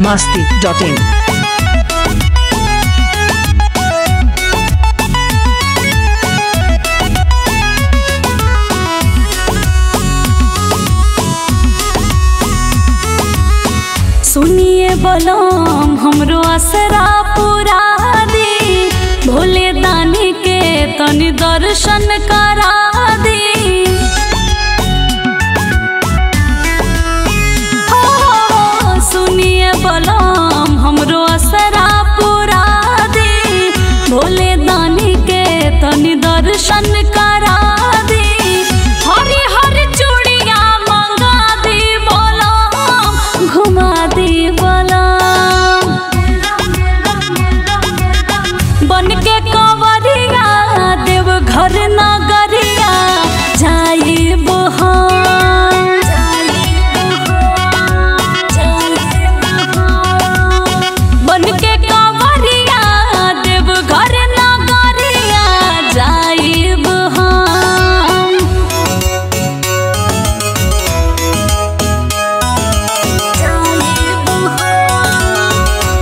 masti.in. सुनिए बलम हमरो असरा पूरा दी भोले दानी के तनि दर्शन करा दी हो, सुनिए बलम हमरो असरा पूरा दी भोले दानी के तनि दर्शन करा दी हरी हरी चूड़िया मंगा दी बलम घुमा दी बलम बन के कंवरिया देव घर नगरिया जाइब बन के कंवरिया देव घर नगरिया जाइब हम जाइब हम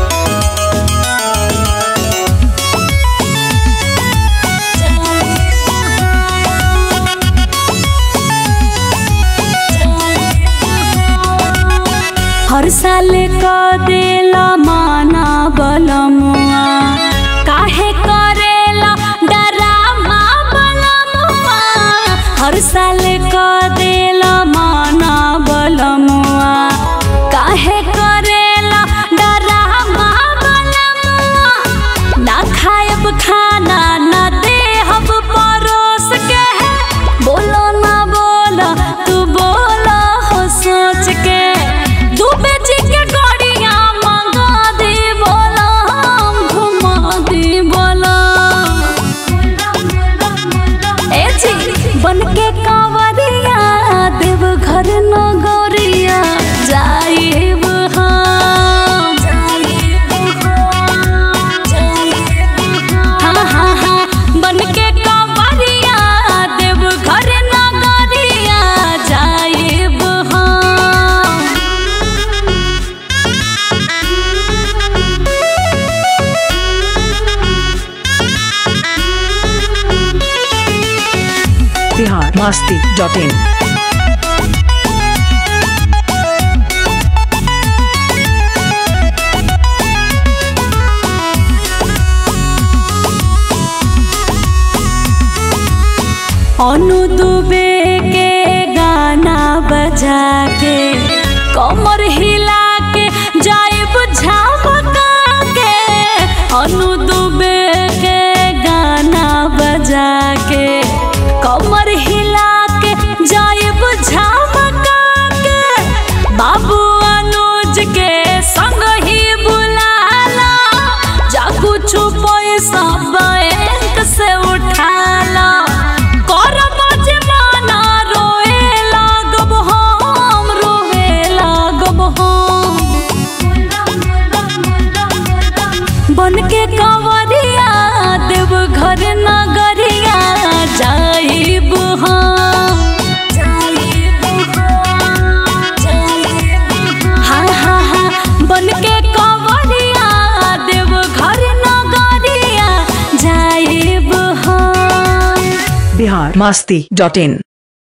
हर साल क देला माना बलमुआ काहे करेला डरामा बलमुआ हर साल क देला माना बलमुआ काहे करेला डरामा बलमुआ ना खायब खाना ना देहब परोस के बोलो ना बोला तू बोला हो सोच के डूबे जी के गड़िया मंगा दे बोला हम घुमा दे बोला ए जी बन के कांवरिया देव घर नगरिया जाइब हम हाँ हाँ हाँ बन के कांवरिया देव घर नगरिया जाइब हम Bihar masti.in. अनु दुबे के गाना बजा के कमर हिला के जाइब झमका के अनु दुबे के गाना बजा के कमर हिला के जाइब झमका के बाबू अनुज के संग ही बुलाला जा कुछ पैसा बैंक से उठाला करब जमाना रोए लागब हम रोए लागब हम बन के कंवरिया देव घर नगरिया जाइब हम हाँ हाँ हाँ बन के कंवरिया देव घर नगरिया जाइब हम Bihar masti.in.